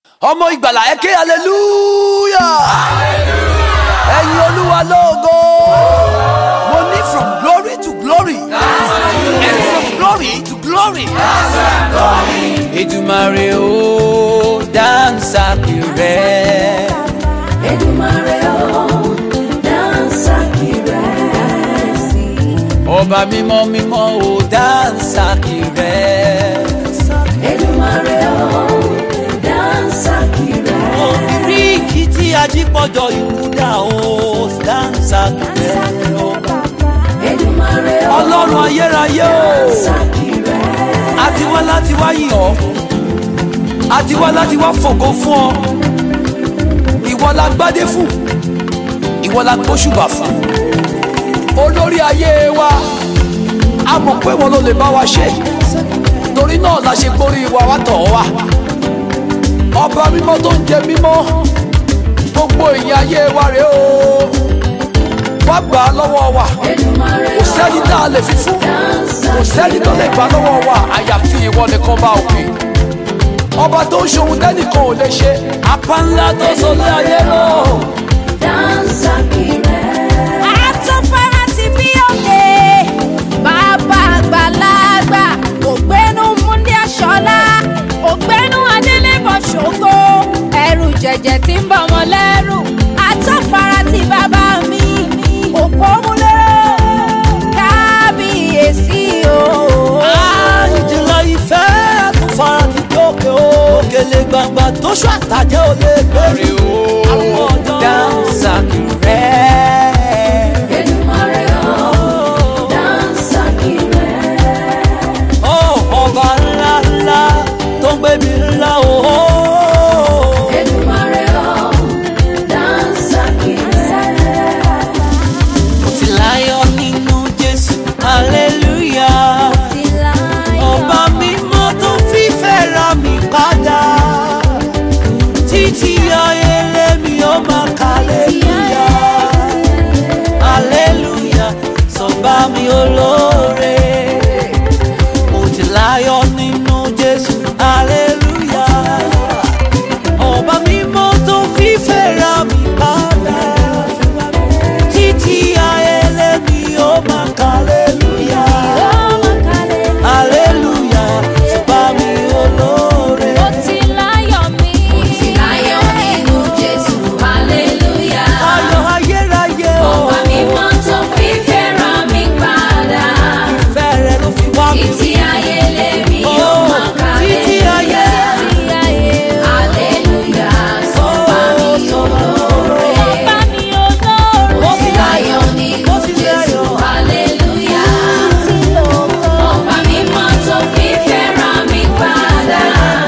ọmọ ìgbàlà ẹ ké hallelujah ẹ̀yin olúwa lógo mo ní from glory to glory and from glory to glory. Èdùmàrè o dáńsà kìrẹ́. Èdùmàrè o, dáńsà kìrẹ́ sí. ọba mímọ́ mímọ́ o dáńsà kìrẹ́. Èdùmàrè o, dáńsà kìrẹ́. Òbíríkì tí ajípọ̀jọ ìmúdà o dáńsà kìrẹ́. Èdùmàrè o, ọlọ́run ayérayé o dáńsà kìrẹ́. àti wá láti wá yìn ọ́ àti wá láti wá fògo fún ọ ìwọ la gbádé fún ìwọ la gbóṣùbà fún olórí ayé wa a mọ̀ pé wọn ló lè bá wa ṣe torí náà la ṣe gbórí wa wá tọ̀ ọ́ wá ọba mímọ́ tó ń jẹ mímọ́ gbogbo ìyìn ayé wa rèé o wá gbà á lọ́wọ́ wa Èdùmàrè kò sẹ́ni tá a lè fi fún kò sẹ́ni tó lè gbà lọ́wọ́ wa àyàfi ìwọ nìkan bá òkè ọba tó ń ṣohun tẹ́nìkan ò lè ṣe apá ńlá tó sọ lé ayé lọ. dáńsà kìrẹ́. àtúnfẹ́rẹ́ ti bí òkè bàbá àgbàlagbà ògbénu múndí aṣọlá ògbénu adélébọ̀ ṣògo ẹrù jẹ̀jẹ̀ tí ń bọ̀ wọn lẹ́rù àtúnfẹ́rẹ́ ti bàbá mi òpó múlẹ́rọ̀ kábíyèsí o. ìjìnlẹ̀ ìfẹ́ àtúnfara ti dókè o òkèlè gbangba tó ṣọ́ àtàjẹ́ ò lè gbèrè o àwọn ọjọ́ dáńsà kìrẹ́. Èdùmàrè o, dáńsà kìrẹ́. Ó, ọba ńlá ńlá tó ń gbébi ńlá o. Èdùmàrè o, dáńsà kìrẹ́. Mo ti láyọ̀ nínú Jésù, hallelujah. Ọba mímọ́ tó fífẹ́ ra mi padà. Títí ayé lèmi ó máa ka hallelujah. Hallelujah, sọ̀bá mi olóore. Mo ti láyọ̀ nínú Jésù, hallelujah. Ọba mímọ́ tó fífẹ́ ra mi padà. Títí ayé lèmi ó máa ka hallelujah. Hallelujah, sọ̀bá mi olóore. Mo ti láyọ̀ mi. Ti láyọ̀ nínú Jésù, hallelujah. Ayọ̀ ayérayé o. Ọba mímọ́ tó fi fẹ́ràn mi padà. Ìfẹ́ rẹ ló fi wá mi. Títí ayé lèmi Oh, yóò máa títí ayé. hallelujah. Hallelujah, sọ́ba mi olóore. Bá mi olóore. Mo ti láyọ̀ nínú Jésù, hallelujah. Ọba mímọ́ tó fi fẹ́ràn mi padà.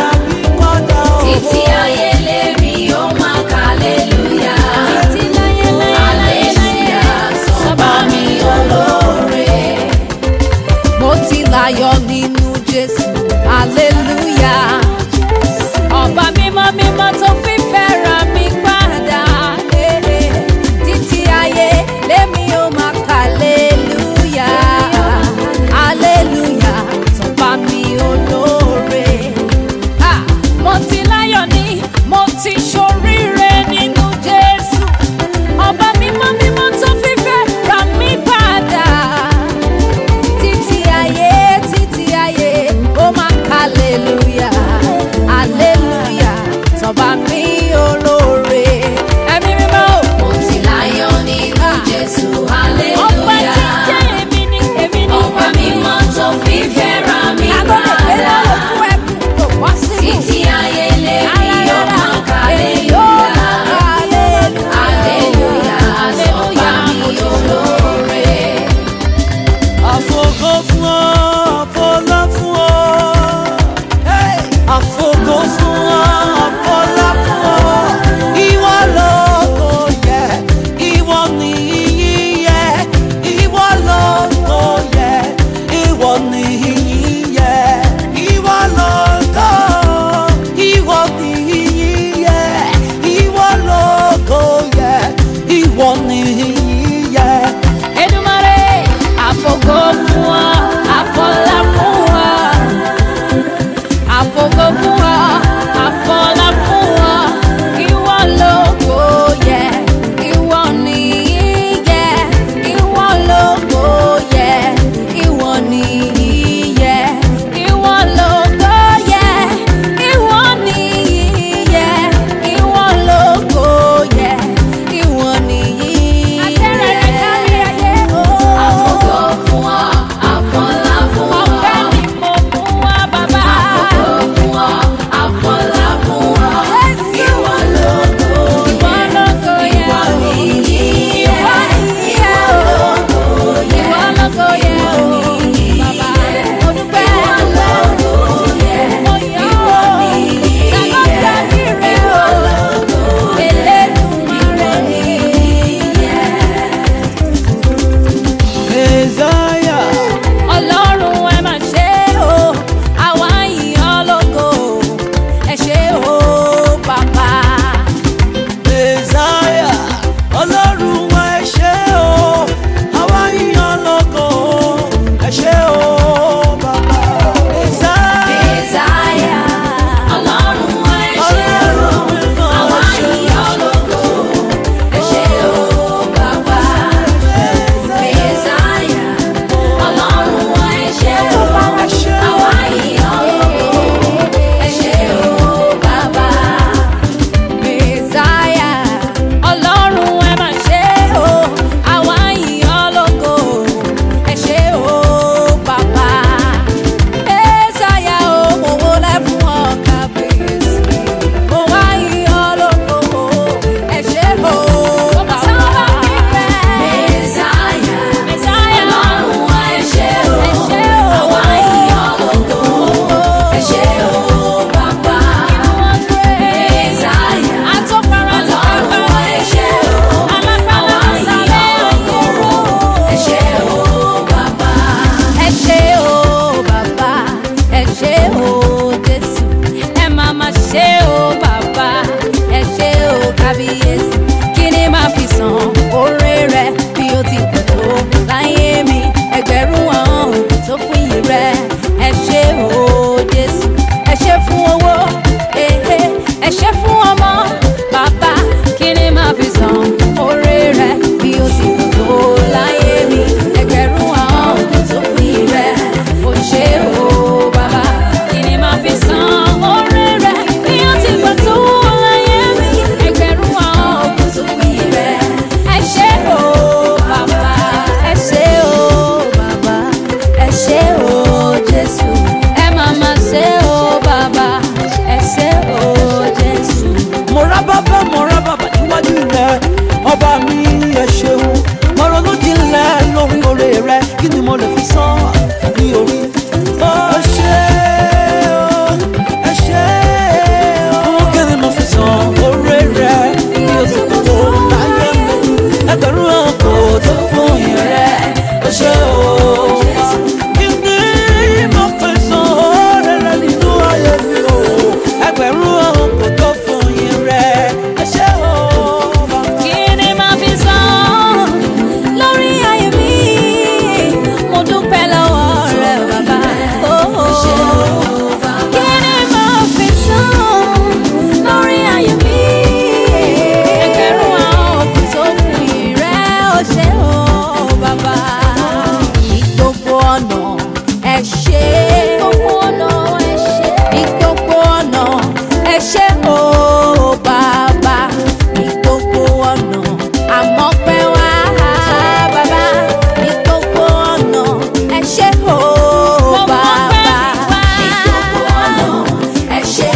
Títí ayé lèmi yóò máa hallelujah. Hallelujah, sọ́ba mi olóore. mo ti láyọ̀ nínú jésù hallelujah ọba mímọ́ mímọ́ tó fi fẹ́ràn mi padà eh, eh. títí ayé lémi ó máa kà hallelujah hallelujah sọba mi olóore Ah, mo ti láyọ̀ ní mo ti ṣoríire nínú jésù ọba mímọ́ mímọ́ tó fi fẹ́ràn mi padà títí ayé títí ayé ó máa hallelujah hallelujah sọba mi olóore ẹ̀mí mímọ́ o. Mo ti láyọ̀ nínú Jésù, ọpẹ́ tí hallelujah. jẹ́ èmi ni èmi ni Ọba mímọ́ tó fi fẹ́ràn mi agbọ́dọ̀ gbé padà. lọ́wọ́ fún ẹkùn kò wá sí mi. Títí ayé lèmi yóò máa hallelujah.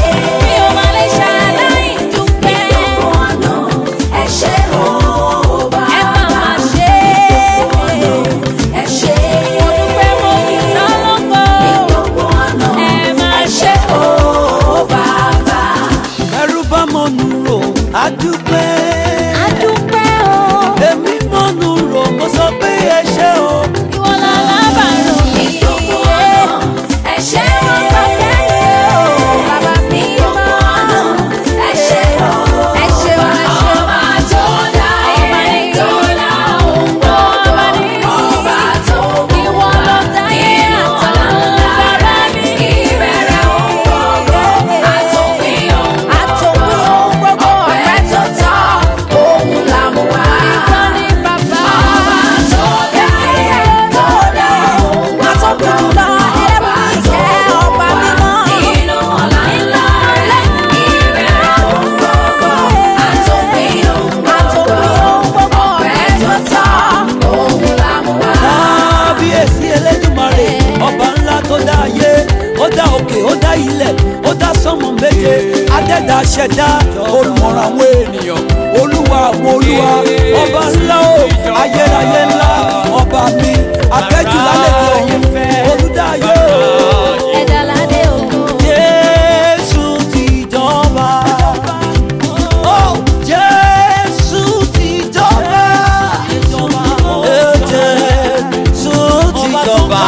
mi ò máa lè ṣàlàyé dúpẹ́. ẹ ṣé o ẹ máa máa ṣe é. ẹ ṣé mo dúpẹ́ mo yìn lọ́lọ́gbọ́. gbogbo ọ̀nà ẹ máa ẹ ṣe ṣé o bàbá. ẹrú bá mọ̀nù rò á dúpẹ́. a dúpẹ́ o. èmi mọ̀nù rò mo sọ pé ẹ ṣé o. ìwọ lálábàárò mi. gbogbo ọ̀nà ẹ ṣé o Ọpẹ́ mi o, bàbá mi gbogbo ọ̀nà ẹ ṣé o. ẹ ṣeun ẹ ṣeun. Ọba tó dá Ọba ayé ni. tó dá ohun gbogbo. Ọba ni. Ọba tó Ìwọ ló dáyé àtọ̀run, bàbá mi. ìbẹ̀rẹ̀ ohun gbogbo. Àtòpin ohun Àtòpin ohun gbogbo, ọpẹ́ tó tọ́ òun là mú wá. Ìwọ ni bàbá. Ọba tó dá ayé tó dá ohun gbogbo. Àtòpin jùlọ, ẹlẹ́bùn ìkẹ́, ọba mímọ́. Inú ọ̀la ńlá rẹ̀ ìbẹ̀rẹ̀ ohun gbogbo. Àtòpin ohun gbogbo. Àtòpin ohun gbogbo, Ọpẹ́ tó tọ́ òun là mú wá. kábíyèsí elédùmarè ọba ńlá tó dá ayé ó dá òkè ó dá ilẹ̀ ó dá sánmọ̀ méje adẹ́dá ṣẹ̀dá olùmọ̀ràn àwọn ènìyàn olúwa àwọn olúwa ọba ńlá o ayérayé ńlá ọba mi akẹ́jù lálejò olùdáyé o. Ẹ̀dá ládé ògo. Jésù ti jọba. Oh, Jésù ti jọba. Eh, Jésù ti jọba.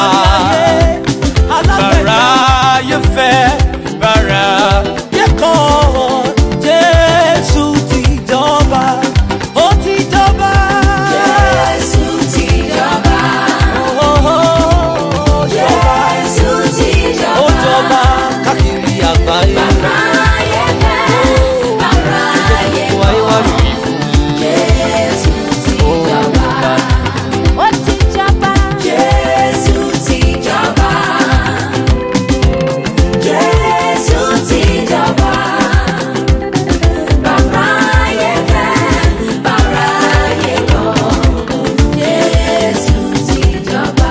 Bàráyé fẹ́ bàráyé kọ̀. Jésù ti jọba. Ó ti jọba. Jésù ti jọba. Oh, oh, oh, jọba. Jésù ti jọba. Ó jọba káàkiri àgbáyé. Bàráyé fẹ́, bàráyé Wáyé wá yìí fún Jésù ti jọba. Ó ti jọba. Jésù ti jọba. Jésù ti jọba. Bàráyé fẹ́, bàráyé kọ̀. Jésù ti jọba.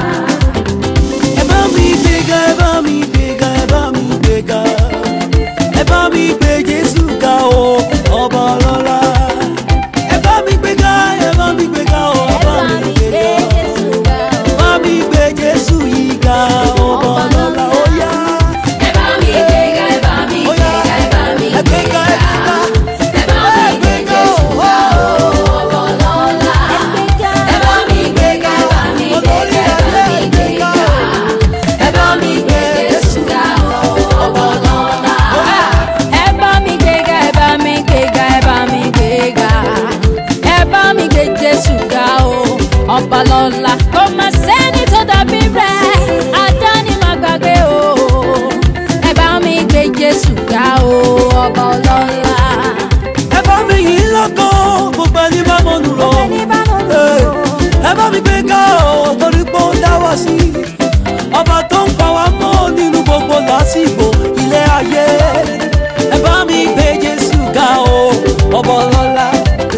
ẹ bá mi gbéga ẹ bá mi gbéga ẹ bá mi gbéga ẹ bá mi gbé jésù ga o ọba ọlọ́lá ẹ bá mi gbéga ẹ bá mi gbéga o ẹ bá mi gbéga ẹ bá mi gbé jésù yìí ga ọba ọlọ́lá ó yá Ẹ bá mi gbéga, ẹ bá mi ó yá gbéga, ẹ bá mi ẹ gbéga ẹ gbéga. gbéga Ẹ bá mi gbé Jésù ga o, ọba ọlọ́lá. Ẹ bá mi gbéga, ẹ bá mi gbéga, ẹ bá mi gbéga. Ẹ bá mi gbé Jésù ga o, ọba ọlọ́lá. ẹ bá mi gbéga ẹ bá mi gbéga ẹ bá mi gbéga ẹ bá mi gbé jésù ga o ọba lọ́la kò má sẹ́ni tó dàbí rẹ̀ àdáni má gbàgbé o ẹ bá mi gbé jésù ga o ọba ọlọ́la. ẹ bá mi yìn lọ́kàn gbogbo ẹni bá mọ̀nù lọ. ẹni bá mọ̀ nù Hey, o. ẹ bá mi gbé ká ọ torí pé ó dá wá sí ọba tó ń pa wá mọ́ nínú gbogbo lásìkò ilé ayé ẹ bá mi gbé jésù ga o ọba ọlọ́lá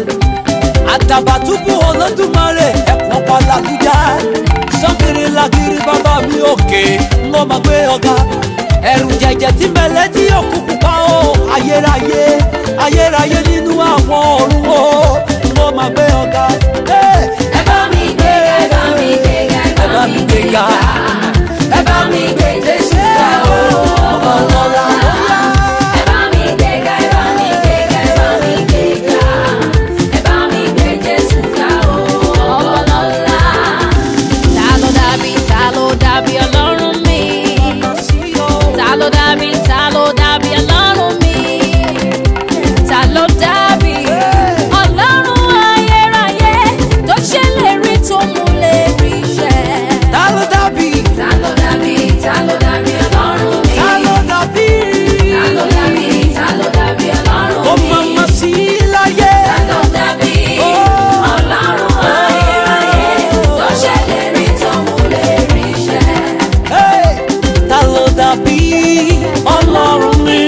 àtàbàtúbù olódùmarè ẹ̀pọ̀n pàlàkùjá sọ́kiri làkiri bàbá mi òkè ń lọ́ máa gbé ọ̀gá ẹ̀rù jẹ̀jẹ̀ tí mẹ́lẹ́ tí òkùnkùn pa ó ayérayé ayérayé nínú àwọn ọ̀run ó ń lọ́ máa gbé ọ̀gá. Hey! Ẹ bá mi gbéga, ẹ bá mi gbéga, ẹ bá mi gbéga. Ẹ bá mi gbé Jésù ga o, ọba ọlọ́lá. Ẹ bá mi gbéga, ẹ bá mi gbéga, ẹ bá mi gbéga. Ẹ bá mi gbé Jésù ga o, ọba ọlọ́lá. ta ló dàbí ta ló dàbí ọlọ́run mi. ta ló dàbí ta ló dàbí ọlọ́run mi. ta ló dàbí ọlọ́run ayérayé tó ṣèlérí tó mú lè rí iṣẹ́. Ta ló dàbí? Ta ló dàbí, ta ló dàbí Ọlọ́run mi? Ta ló dàbí? Ta ló dàbí, ta ló dàbí Ọlọ́run Ó mi? máa ma sí láyé. Ta ló dàbí Ọlọ́run ayérayé tó ṣèlérí tó múlérí iṣẹ́? Hey! Ta ló dàbí ọlọ́run mi?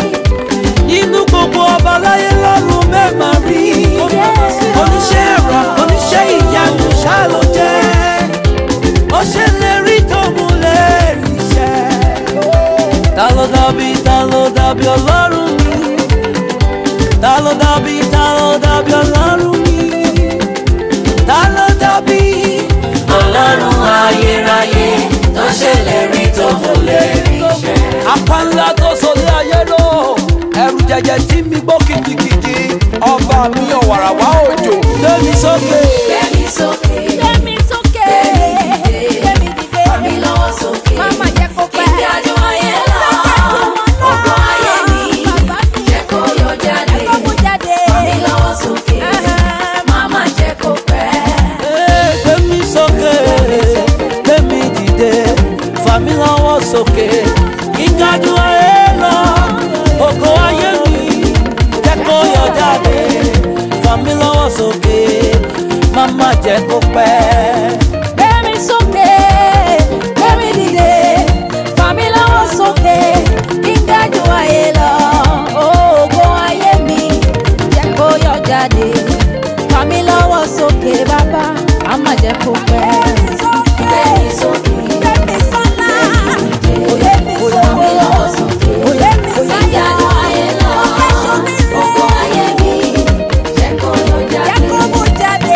Inú gbogbo ọba láyé lọ́run mẹ́ma rí. Oníṣẹ́ ẹ̀rọ, oníṣẹ́ ìyanu ṣá ló jẹ́. Ó ṣèlérí tó múlẹ̀ ríṣẹ́. ta ló dàbí ta ló dàbí ọlọ́run mi ta ló dàbí ta ló dàbí ọlọ́run mi ta ló dàbí ọlọ́run ayérayé tó ṣèlérí tó múlẹ̀ ríṣẹ́. apá ńlá tó sọlé ayé lọ ẹrù jẹjẹ tí mi gbó kìkìkìkì ọba mi ọ̀wàràwá òjò lómi sókè. Gbẹ́mi sókè, Gbẹ́mi sókè. Gbẹ́mi dìde. mi lọ́wọ́ sókè. Máma jẹ́ kó pẹ́. Ìdájọ́ ayé lọ, ògo ayé mi, jẹ́ kó yọ jáde. Kó mú jáde. Mi lọ́wọ́ sókè, máma jẹ́ kó pẹ́. Ee, gbé mi sókè gbé mi dìde fà mí lọ́wọ́ sókè ìdájú ayé lọ ògo ayé mi jẹ́ kó yọ jáde fà mí lọ́wọ́ sókè má má jẹ́ kó pẹ́. Gbẹ́mi sókè. Gbẹ́mi dìde. Fà mí lọ́wọ́ sókè. Kí n dájú ayé lọ. Ògo ayé mi jẹ́ kó yọ jáde. Fà mí lọ́wọ́ sókè bàbá. Má má jẹ́ kó pẹ́. Gbẹ́mi sókè, Gbẹ́mi sọ́lá. Gbẹ́mi mi lọ́wọ́ sókè. Gbẹ́mi sọ́lá. Ìdájọ́ ayé lọ, ògo ayé mi, jẹ́ kó yọ Jẹ́ jáde. kó mú jáde.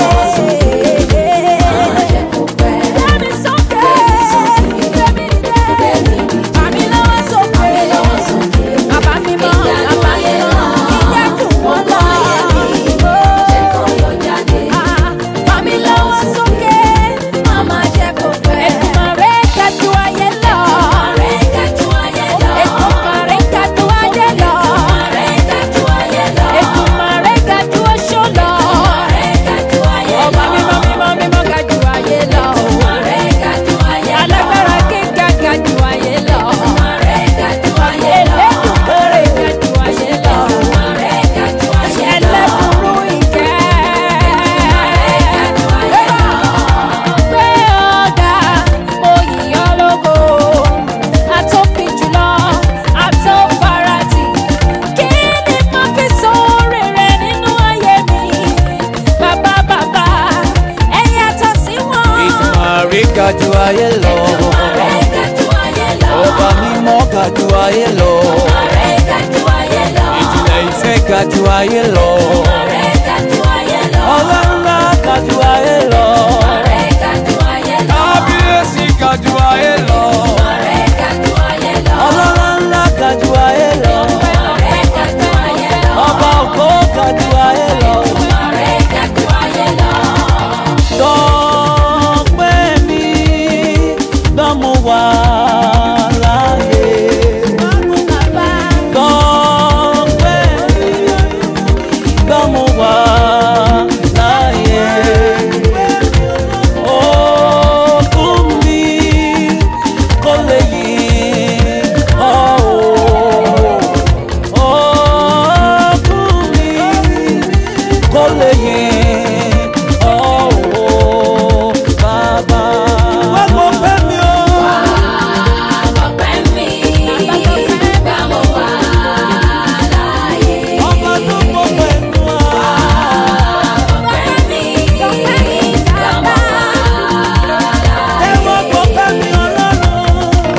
Máma jẹ́ kó pẹ́. Gbẹ́mi sókè. Gbẹ́mi dìde. Gbẹ́mi dìde. Fà mí lọ́wọ́ sókè. Mi lọ́wọ́ sókè. Bàbá mi mọ́, Ìdájọ́ bàbá mi ayé mọ́, lọ, ìjẹ́ jù wọ́n lọ. jẹ́ kó yọ jáde. Fà mí lọ́wọ́ sókè. Máma jẹ́ kó pẹ́. Ètùmọ̀rẹ́ kájú ayé lọ. Rẹ̀ kájú ayé lọ. Ètùmọ̀rẹ́ kájú ayé lọ. Rẹ̀ kájú ayé lọ. Ètùmọ̀rẹ́ kájú oṣó lọ. Rẹ̀ kájú ayé lọ. Ọba mímọ́ mímọ́ mímọ́ kájú ayé lọ. Rẹ̀ kájú ayé lọ. Alágbára kíkà kájú ayé lọ. Rẹ̀ kájú ayé lọ. Elédùmarè kájú ayé lọ. Rẹ̀ kájú ayé lọ. Ẹlẹ́kùnrú ìkẹ́. kájú ayé lọ. Pé ọ̀gá oyè ológo, àtòkè jùlọ, àtòfarati. Kí ni mo fi sóore rẹ̀ nínú ayé mi? Bàbá bàbá, ẹ yàtọ̀ sí wọn. ìtumọ̀ ga ju ayé lọ Rẹ̀ kájú ayé lọ. ọba mímọ́ ga ju ayé lọ Rẹ̀ kájú ayé lọ. ìjìnlẹ̀ ìfẹ́ ga ju ayé lọ Rẹ̀ kájú ayé lọ. ọlọ́lá ga ju ayé lọ Rẹ̀ kájú ayé lọ. kábíyèsí ga ju ayé lọ Rẹ̀ kájú ayé lọ. ọlọ́lá ńlá ga ju ayé lọ Rẹ̀ kájú ayé lọ. ọba ògo ga ju ayé lọ. Rẹ̀ kájú ayé lọ. Dọ́pẹ́ mi dánmú wá láàyè. Dọ́pẹ́ mi dánmú wá láàyè. Òkun mi kò lè yí ọ́ o. Òkun mi kò lè yí ọ́ o, bàbá. Wá gbọ́ pẹ́ mi o. Ọpẹ́ mi, gbà mo wà láàyè. Ọba tó gbọ́ pẹ̀lú wa. Ọpẹ́ mi, gbà mo wà Ẹ wá gbọ́ pẹ́ mi ọlọ́run.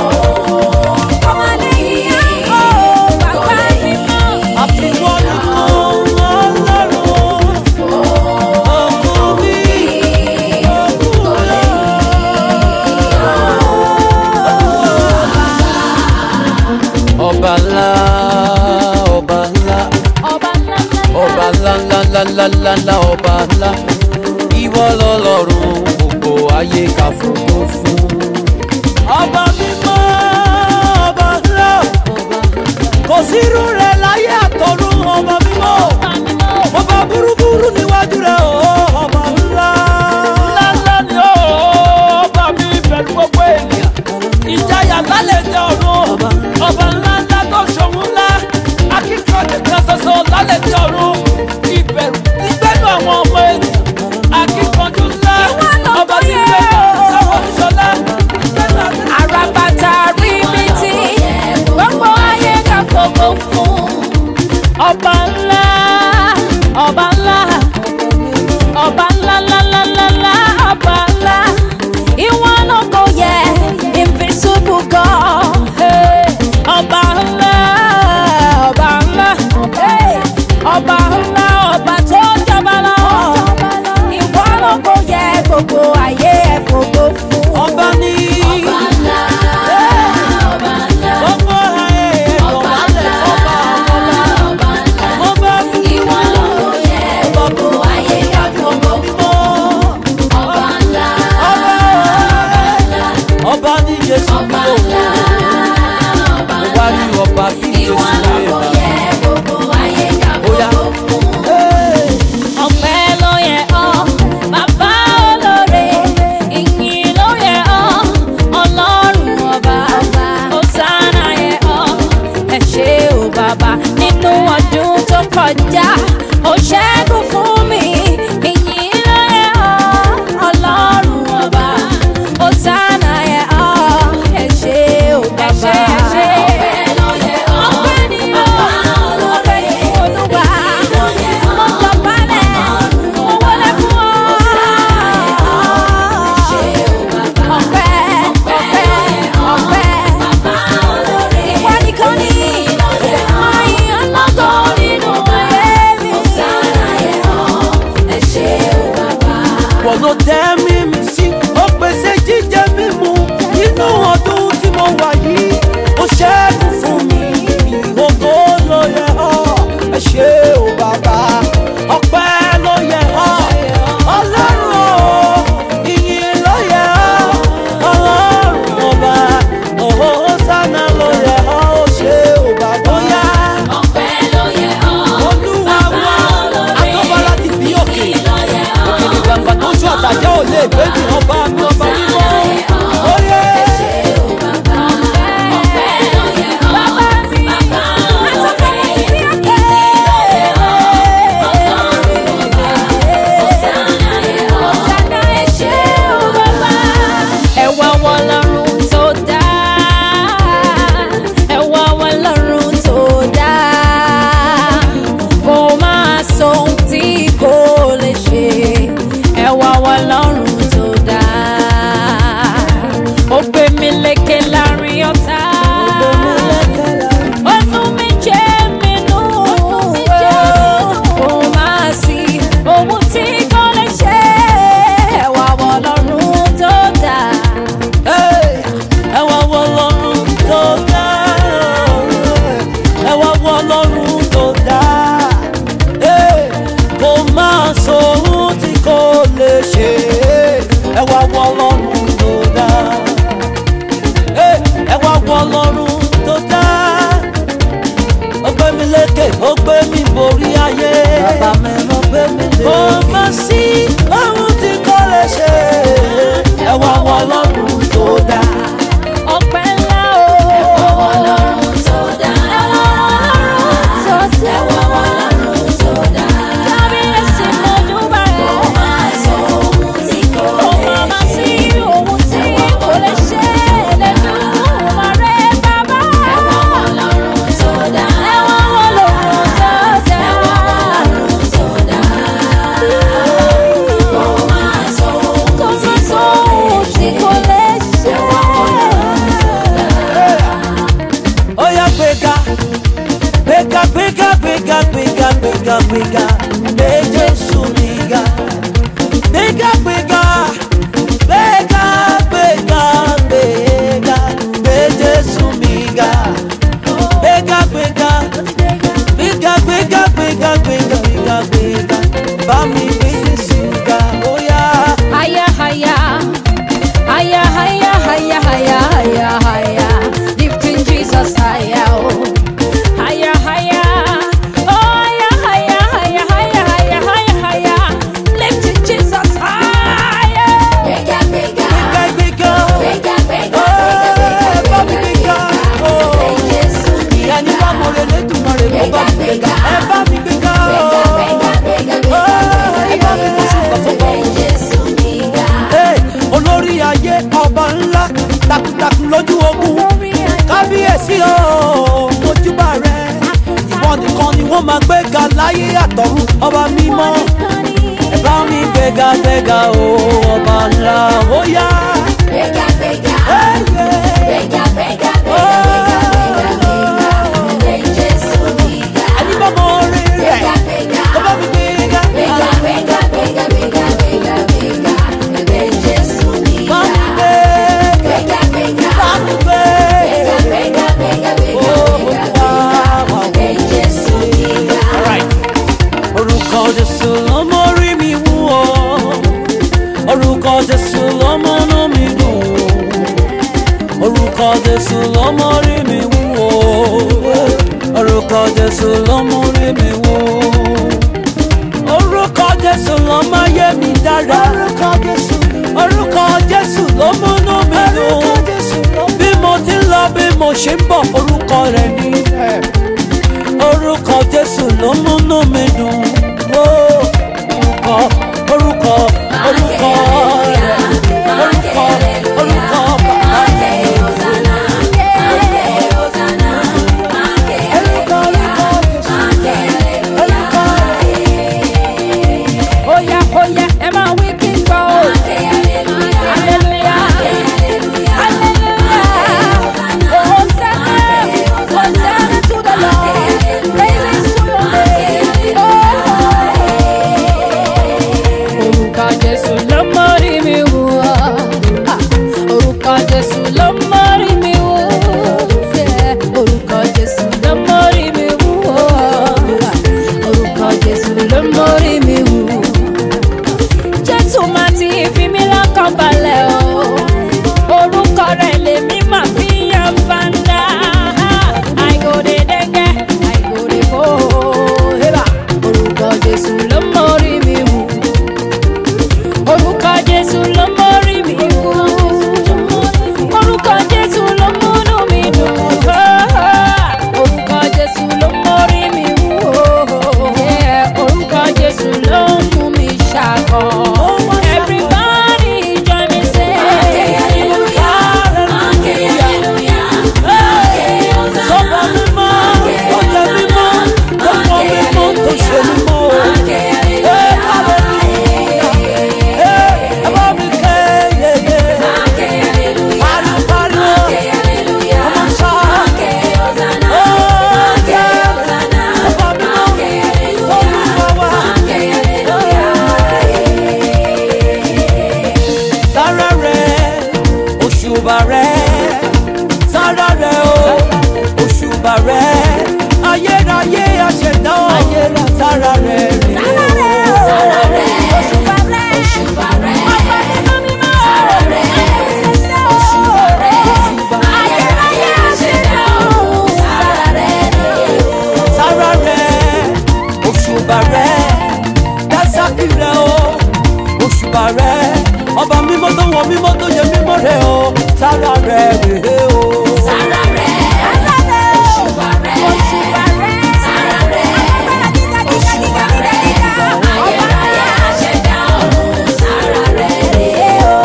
Àfiwọ́ nìkan ọlọ́run. Òkun mi, òkun lọ. Ọba ńlá, ọba ńlá. ọba ńlá ńlá ńlá ńlá ńlá ńlá ọba ńlá ìwọ lọ́lọ́run gbogbo ayé ká fògo fún. ọba mímọ́ ọba ńlá kò sírú rẹ̀ láyé àtọ̀run ọba mímọ́ ọba burúburú níwájú rẹ̀ o ọba ńlá. ńlá ńlá ni ó ọba mi pẹ̀lú gbogbo ènìyàn ìjayà lálẹ́ ní ọ̀run ọba ńlá ńlá tó ṣòwò ńlá akíkanjú kan ṣoṣo lálẹ́ ní ọ̀run ìbẹ̀rù ìgbẹ́nu àwọn ọmọ ènìyàn akíkanjú ńlá ọba tí ń gbẹ́nu àwọn ìṣọ̀lá ìgbẹ́nu àti Àràbàtà rí mi tí gbogbo ayé ká fògo fún. Ọba ńlá, ọba ńlá, ọba ńlá ńlá ńlá ńlá ńlá, ọba ńlá. Ìwọ náà kò yẹ invisible God. Hey. ló tẹ́ mímí sí ó pèsè jíjẹ mímu nínú ọdún tí mo wà yìí ó ṣẹ́gun fún mi ògo ló yẹ ọ́ ẹ ṣé o bàbá ọpẹ́ ló yẹ ọ́ ọlọ́run o ìyìn ló yẹ ọ́ ọlọ́run ọba òhò sánà ló yẹ ọ́ ó ṣé o bàbá ó yá Ọpẹ́ ló yẹ ọ́. olúwa wa akọ́bọ̀ láti bí òkè òkèlè gbàgbà tó ṣú àtàjẹ́ ò lè gbé mi ọba mi ọba mímọ́ oyè Ẹwà wọn lọ́rùn tó dá. Ẹwà wọn lọ́rùn tó dá. Kò máa sọ ohun tí kò lè ṣe. Ẹwà wọn lọ́rùn tó dá. Ó gbé mi lékè láàrin ọ̀tá. Ó mú mi jẹ́ mi nù. Kò máa sí ohun tí kò lè ṣe. Ẹwà wọn lọ́rùn tó dá. ẹwà wọ lọ́run tó dá ẹwà wọ lọ́run tó dá kò máa sọ ohun tí kò lè ṣe ẹwà wọ lọ́run tó dá ẹwà wọ lọ́run tó dá ó gbé mi lékè ó gbé mi borí ayé bàbá mi ló gbé mi lékè kò má sí ohun tí kò lè ṣe ẹwà wọ lọ́run tó dá. Ọpẹ́ ńlá o. Ẹwà wọn lọ́rùn tó dá. Ẹwà wọn lọ́rùn tó dá. Kábíyèsí mọ́júbà rẹ̀. Kò máa sọ ohun tí kò lè ṣe. Kò máa sí ohun tí kò lè ṣe. Lẹ́nu ọ̀rẹ́ bàbá. Ẹwà wọn lọ́rùn tó dá. Ẹwà wọn lọ́rùn tó dá. Ẹwà wọn lọ́rùn tó dá. Kò máa sọ ohun tí kò lè ṣe. Ẹwà wọn lọ́rùn tó dá. ó yá gbéga gbéga gbéga gbéga gbéga gbéga gbéga gbé jésù níga gbéga gbéga gbéga gbéga gbéga gbé jésù níga gbéga gbéga gbéga gbéga gbéga gbéga gbéga gbéga bá mi gbé jésù ga ó yá. Haya haya, haya haya haya haya haya haya, lifting Jesus higher. Oh. Haya haya, oh haya haya haya haya haya haya haya, lifting Jesus higher. Bigger, bigger, gbéga gbéga bigger, ó bá mi gbéga ó. ẹni bá mo lè lédùnmọ̀ rẹ̀ kó bá mi gbéga ẹ bá mi gbéga ó. ẹ bá mi gbé sùn kọ̀sọ̀kọ̀. Hey, olórí ayé ọba ńlá takuntakun lójú ogun kábíyèsí o mojúbà rẹ ìwọ nìkan ni wọ́n máa gbéga láyé àtọ̀run ọba mímọ́ ẹ bá mi gbéga gbéga o ọba ńlá ó yá. Hey, yeah. ẹni bá mọ orí rẹ̀ ó bá mi gbéga bá mi gbéga bá mi gbéga ó wá wá wá. Alright. orúkọ jésù ló mórí mi wú o orúkọ jésù ló múnú mi dùn o orúkọ jésù ló mórí mi wú o orúkọ jésù ló mórí mi wú orúkọ jésù ló máa yé mi dára orúkọ jésù ló múnú mi dùn bí mo ti ń lọ bí mo ṣe ń bọ̀ orúkọ rẹ̀ ni orúkọ jésù ló múnú mi dùn ó orúkọ orúkọ orúkọ rẹ̀ orúkọ orúkọ bàbá rẹ̀ orúkọ orúkọ jésù orúkọ Oya oya ẹ máa wí kí n gbọ́ o. Hallelujah. Hallelujah. Hosanna. Hosanna to the Lord. Praises to your name. Oh. òṣùbà rẹ dásàkì rẹ o òṣùbà rẹ ọba mímọ́ tó wọ mímọ́ tó yẹ mímọ́ rẹ o sára rẹ rèé o. Sára rẹ̀, òṣùbà rẹ̀, sára rẹ̀, ayérayé aṣẹ̀dá ọ̀run, sára rẹ̀ rèé o.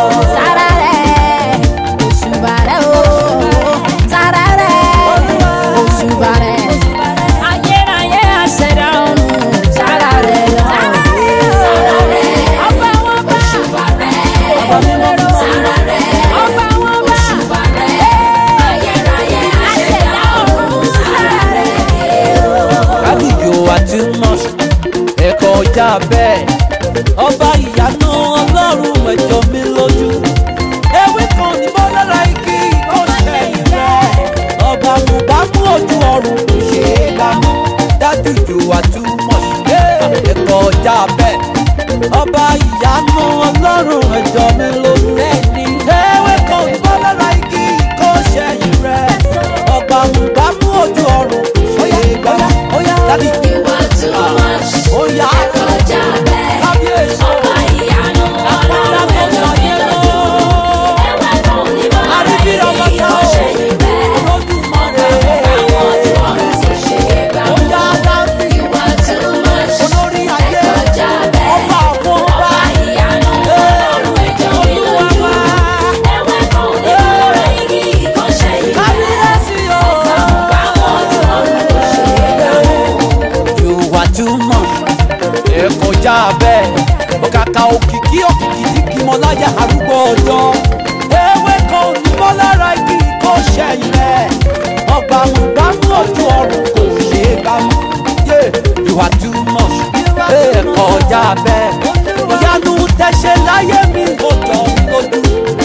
Ayérayé àṣẹ̀dá ọ̀run, sára rẹ̀ Sára rẹ̀, ọba wọn bá òṣùbà rẹ̀, ọba sára rẹ̀, ọba wọn bá òṣùbà rẹ̀, ayérayé aṣẹ̀dá ọ̀run, sára rẹ̀ rèé o. rádìyò àti nọ́ọ̀sì ẹ̀kọ́ ọjà bẹ́ẹ̀ ọba ìyanu ọlọ́run mẹ́jọ mi lójú ewé kan ní bọ́lára igi ìkọ́ṣẹ́yìn rẹ̀ ọba mo bá mú ojú ọrùn ṣe é bá mú rádìyò àti nọ́ọ̀sì ẹ̀kọ́ ọjà bẹ́ẹ̀ ọba ìyanu ọlọ́run mẹ́jọ mi lójú ewé kan ní bọ́lára igi ìkọ́ṣẹ́yìn rẹ̀ ọba mo bá mú ojú ọrùn ṣe é bá mú dádì You are too much, ó yá kọjá bẹ́ẹ̀. kábíyèsí Ọba ìyanu ọlọ́run ẹjọ́ mi lójú. Ẹ̀wẹ̀ kan ní bọ́lá igi kò ṣe yí bẹ́ẹ̀. Ọba àwọn ojú ọ̀run ti ṣe é gbà. You are too much, kọjá bẹ́ẹ̀. Ọba ìyanu ọlọ́run ẹjọ́ mi lójú. Ẹ̀wẹ̀ kan ní bọ́lá igi kò ṣe yí bẹ́ẹ̀. Ọba àwọn ojú ọ̀run ti ṣe é gbà. You are too much. Ẹ kọjá bẹ́ẹ̀. Ó kàkà òkìkí òkìkí tí kì í mọ láyé arúgbó ọjọ́. Ewé kan ò ní bọ́ lára igi kó ṣẹ̀yìn rẹ̀. Ọgbà mú bá mú ojú ọrùn kò ṣe é bá mú. Yeah, You are too much. Ẹ kọjá bẹ́ẹ̀. Ìyanu tẹ̀sẹ̀ láyé mi kò jọ mí lójú.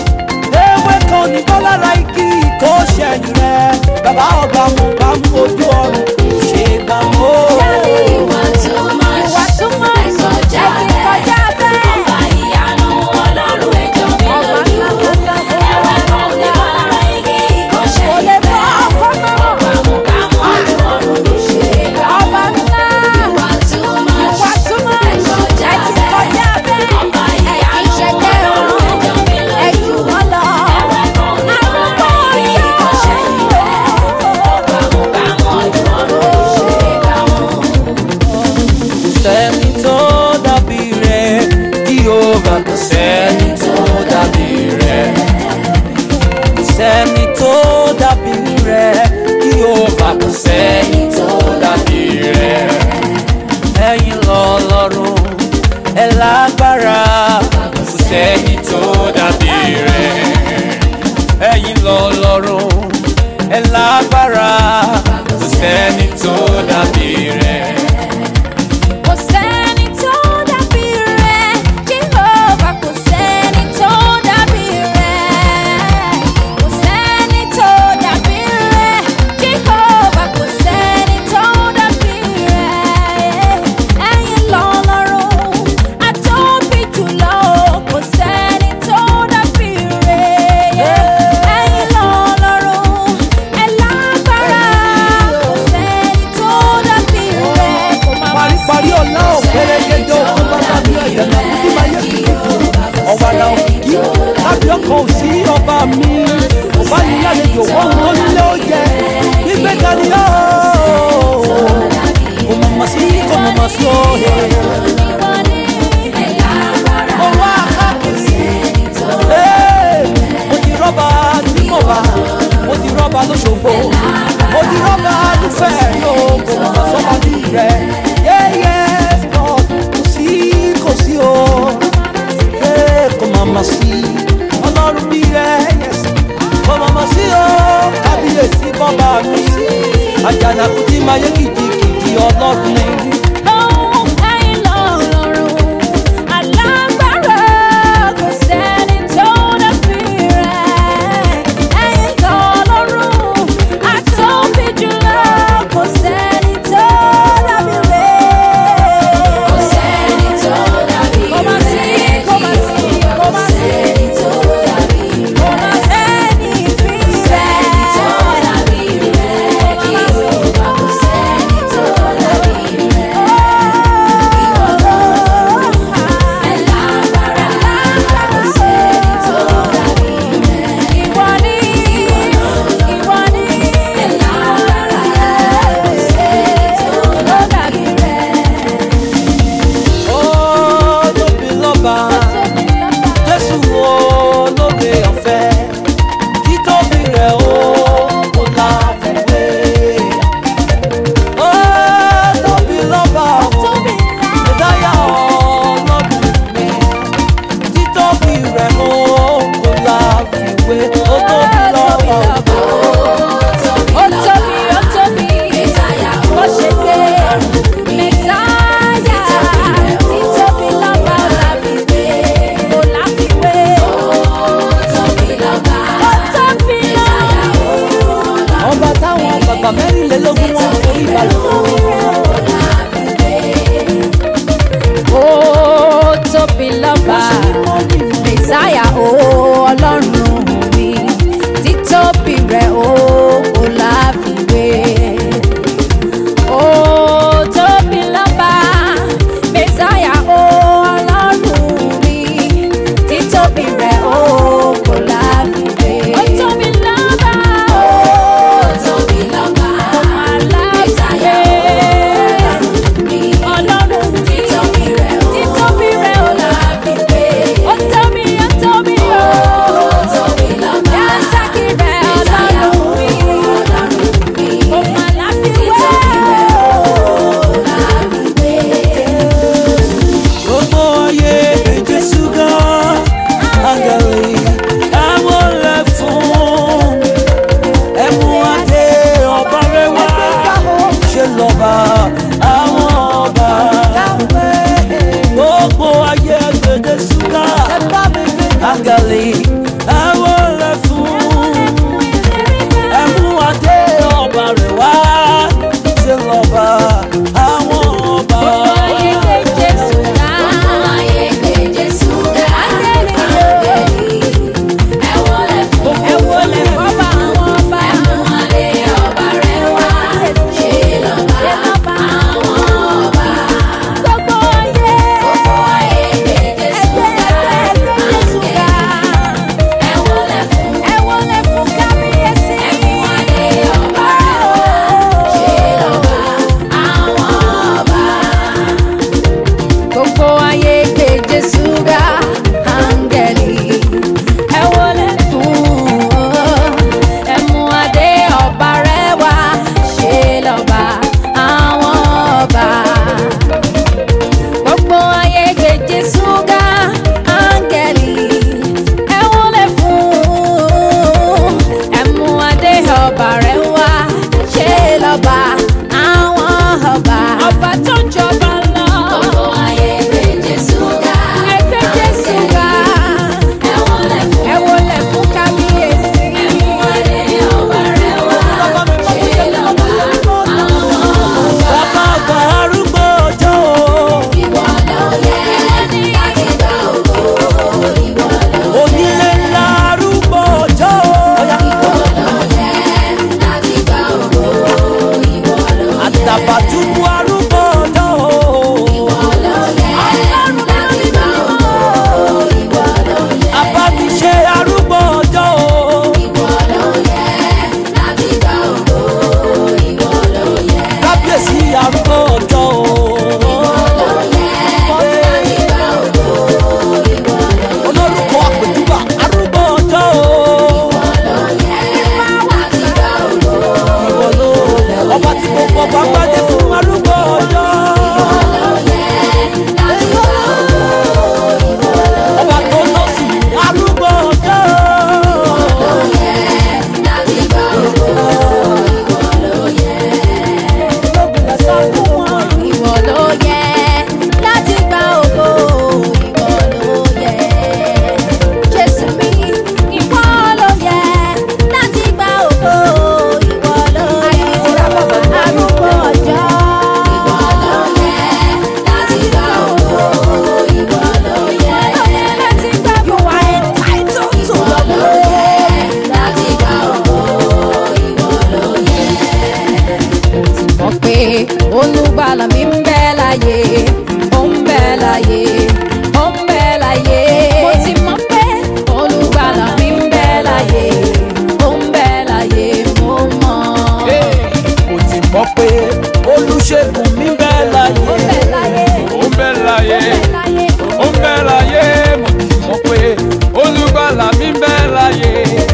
Ewé kan ò ní bọ́ lára igi kó ṣẹ̀yìn rẹ̀. Bàbá ọgbà mú bá mú ojú ọrùn kò ṣe é bá mú. You are too much, ẹ kọjá bẹ́ẹ̀. Ọba ìyanu ọlọ́run ẹjọ́ mi lójú. Ẹ̀wẹ̀ kan ní bọ́lá igi kò ṣe yí bẹ́ẹ̀. Ọba mú ká mú ojú ọ̀run ló ṣe é gbà. You are too much, ẹ kọjá bẹ́ẹ̀. Ọba ìyanu ọlọ́run ẹjọ́ mi lójú. Ẹ̀wẹ̀ kan ní bọ́lá igi kò ṣe yí bẹ́ẹ̀. Ọba mú ká mú ojú ọ̀run ló ṣe é gbà. kò sẹ́ni tó dàbí rẹ̀ Jehovah kò sẹ́ni tó dàbí rẹ̀ kò sẹ́ni tó dàbí rẹ̀ Jehovah kò sẹ́ni tó dàbí rẹ̀ ẹ̀yin lọ́lọ́run ẹ lágbára kò sẹ́ni tó dàbí rẹ̀ ẹ̀yin lọ́lọ́run ẹ lágbára kò sẹ́ni tó dàbí rẹ̀. Kò sẹ́ni tó dàbí rẹ̀, Jehovah kò sẹ́ni tó dàbí rẹ̀. Kò sẹ́ni tó dàbí rẹ̀, Jehovah kò sẹ́ni tó dàbí rẹ̀. Ẹ̀yin lọ́lọ́run, àtóbi jùlọ, kò sẹ́ni tó dàbí rẹ̀. Ẹ̀yin lọ́lọ́run, ẹ lágbára, kò sẹ́ni tó dàbí rẹ̀. Kò má má paríparí ọ̀la òkèrèkéjọ òkun bàbá mi ọ̀yà náà kúkú máa yẹ kí ọ̀wàlà òkìkí lábẹ́ ọkọ̀ òsì ọba mi ọba ní àlejò ohun tó nílé ó jẹ gbígbé dání ó kò mọ̀ mọ̀ sí kò mọ̀ mọ̀ sí òye mo wá káàkiri Ee, mo ti rọ́bà ní mọ̀bà mo ti rọ́bà lóṣogbo mo ti rọ́bà lúfẹ̀ẹ́ yóò kò mọ̀ sọ́ba bí rẹ̀ yẹ́yẹ́ kò sí kò sí o Ee, kò mọ̀ mọ̀ sí ọlọ́run bí rẹ̀ yes. kò mọ̀ mọ̀ sí o kábíyèsí bọ́ba mi àjànàkú tí máa yé kìjikìji ọlọ́run ni. Lóhùn ẹ̀yin lọ́lọ́run, alágbára kò sẹ́ni tó dàbí rẹ̀. Ẹ̀yin lọ́lọ́run, àtóbi jùlọ kò sẹ́ni tó dàbí rẹ̀. olùgbàlà mi ń bẹ láyé ó ń bẹ láyé ó ń bẹ láyé. mo ti mọ̀ pé olùgbàlà mi ń bẹ láyé ó ń bẹ láyé mo mọ̀. mo ti mọ̀ pé olùṣègùn mi bẹ́ láyé ó ń bẹ láyé ó bẹ́ láyé ó ń bẹ láyé. ó bẹ́ láyé mo ti mọ̀ pé olùgbàlà mi bẹ́ láyé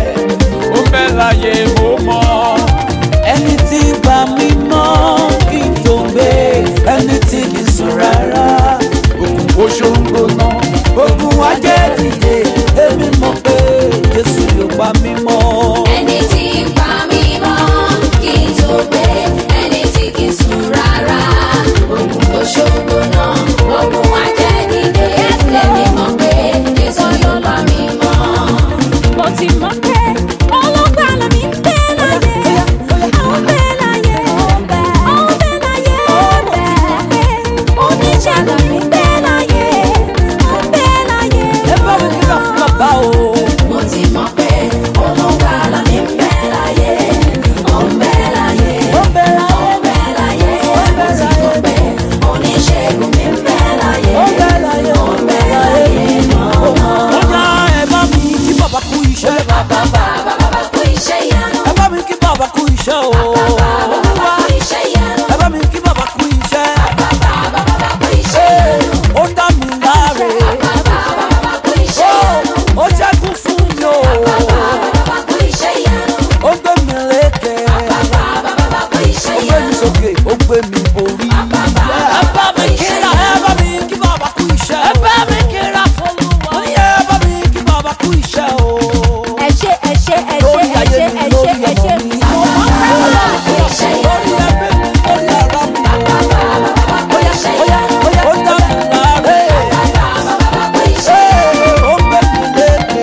ó bẹ́ láyé mo mọ̀. ẹni tí gbà mí mọ́ kí n tó gbé ẹni tí kì í sùn rárá òkun oṣoǹgbò náà ogun ajẹ́ dìde èmi mọ̀ pé jésù yóò pa mí mọ́. Ẹni tí ń pa mí mọ́ kí n tó gbé, ẹni tí kì í sùn rárá. Ogun tó ṣògo náà, ogun ajẹ́dìde. Lẹ́mi mọ̀ pé Jésù yóò pa mí mọ́. mo ti mọ̀ pé olùgbàlà mi ń bẹ láyé ó ń bẹ láyé ó ń bẹ láyé mo ti mọ̀ pé oníṣègùn mi ń bẹ láyé ó ń bẹ láyé. ẹ bá mi kíkà fún bàbá o. Mo ti mọ̀ pé olùgbàlà mi ń bẹ láyé, ó ń bẹ láyé. ó bẹ́ láyé. Ó ń bẹ láyé, mo ti mọ̀ pé oníṣègùn mi ń bẹ láyé. ó bẹ́ láyé. Ó ń bẹ láyé mọ́. ó yá ẹ bá mi kí bàbá kú iṣẹ́. Bàbá bàbá kú iṣẹ́ ìyanu. ẹ bá mi kí bàbá kú iṣẹ́ o. Bàbá kú iṣẹ́ ìyanu. ẹ bá mi kí bàbá kú iṣẹ́. Bàbá kú iṣẹ́ ìyanu. ó dá mi láre. Bàbá kú iṣẹ́ ìyanu. ó ṣẹ́gun fún mi o. Bàbá kú iṣẹ́ ìyanu. ó gbé mi lékè. Bàbá kú iṣẹ́ ó gbé mi ìyanu. sókè ó gbé mi borí. ẹ bá mi kíra ẹ bá mi kí bàbá kú iṣẹ́. ẹ bá mi kíra fún mi. ó ní ẹ bá mi kí bàbá kú iṣẹ́ o. ẹ ṣé ẹ ṣé ẹ ṣé lórí ẹ ayé ṣé mi ẹ ṣé lórí ẹ ọmọ ṣé mi. mo mọ̀ pé Bàbá kú iṣẹ́ ìyanu. lórí ẹgbẹ́ mi lórí ara mi. Bàbá kú iṣẹ́ ìyanu. ó dá mi láre. Bàbá kú iṣẹ́ ìyanu. ó gbé mi lékè.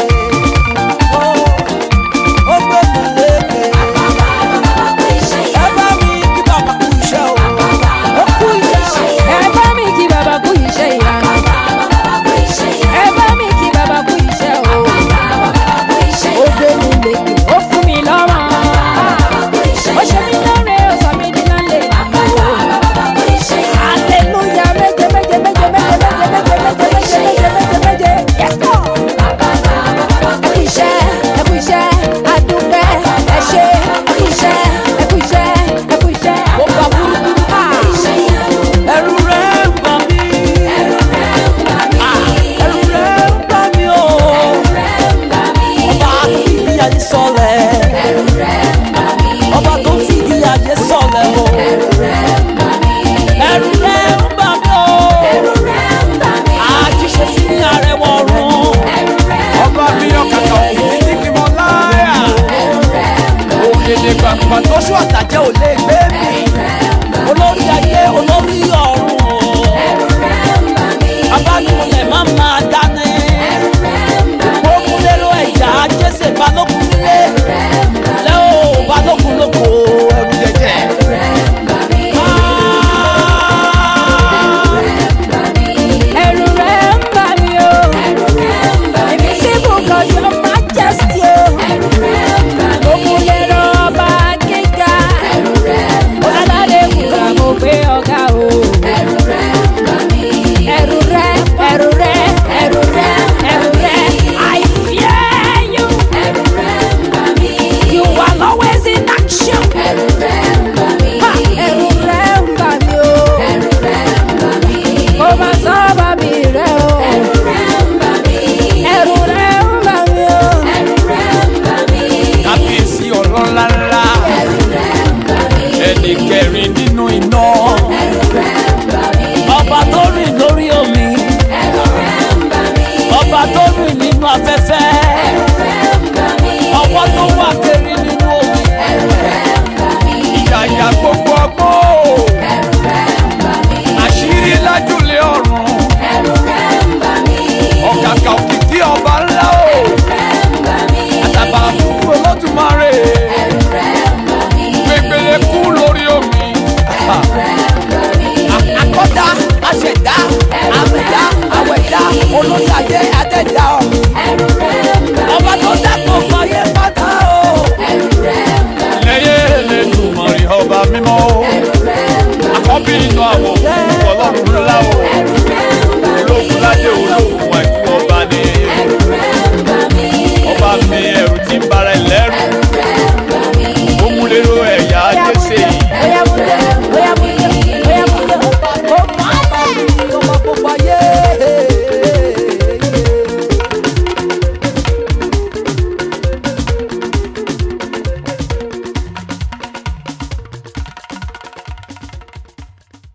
ó gbé mi lékè. Bàbá kú iṣẹ́ ẹ ìyanu. bá mi kí bàbá kú iṣẹ́ o. ó kú iṣẹ́ o. ẹ bá mi kí bàbá kú iṣẹ́ ìyanu Bàbá kú iṣẹ́ ìyanu. ẹ bá mi kí bàbá kú iṣẹ́ o Bàbá kú iṣẹ́ ó ìyanu. gbé mi lékè ó fún mi lọ́rùn Bàbá kú iṣẹ́ ó ṣe ìyanu. mí lóore ó sọ mí di lálẹ́ Bàbá kú iṣẹ́ ìyanu. hallelujah méje méje méje méje méje méje méje méje méje méje méje yes lord. ẹ kú iṣẹ́ ẹ kú iṣẹ́ adúpẹ́ ẹ ṣé ẹ kú iṣẹ́ ẹ kú iṣẹ́ ẹ kú iṣẹ́. ó bá burúkú. Ah. ẹ̀rù rẹ̀ ń bà mí. ẹ̀rù rẹ̀ ń bà mí o. ọba tó fi ìdí ayé sọlẹ̀. ọba tó fi ìdí ayé sọlẹ̀ o. ẹ̀rù rẹ̀ ń bà mí o. àjíṣe sí ní arẹwọ̀ ọ̀run. ọba mi ọ̀kadà òkú ní kí mo láyà. òye lè gbàgbà tó ṣú àtàjẹ́ ò lè gbé mi. olórí ayé olórí ọ̀run o. abánimọ̀lẹ̀ máa máa dání. gbógun lérò ẹ̀yà jésè balógun nílé. lẹ́ o balógun lóko ẹrù jẹjẹ. ẹ̀rù rẹ̀ ń bà mí o èmi sì bùkọ̀ your majesty o òkun lè rọ ọba gíga alálẹ̀ kùkà mo gbé ọ̀gá o ẹ̀rù rẹ̀ ẹ̀rù rẹ̀ ẹ̀rù rẹ̀ ẹ̀rù rẹ̀ I fear you you are always in action ha ẹ̀rù rẹ̀ ń bà mí o kò má sábà mi rẹ̀ o ẹ̀rù rẹ̀ ń bà mí o. kábíyèsí ọlọ́lá ńlá ẹnì kẹrin nínú iná ọba tó rìn lórí omi ọba tó rìn nínú afẹ́fẹ́ ọwọ́ tó wà kiri nínú omi ìyàyà gbogbo ọgbọ́n àṣírí lájúlé ọ̀run ọ̀kàkà òkìkí ọba ńlá o àtàbà fún olódùmarè gbẹgbẹlẹ kú lórí omi àkọ́dá àṣẹ̀dá àmẹ̀dá àwẹ̀dá olórí ayé adẹ́dá ọ̀run ọba tó dàpọ̀ fàyè pátá o lẹ́yẹ lẹ́nu mọ̀rí ọba mímọ́ o àkọ́bí inú àwọn òkú.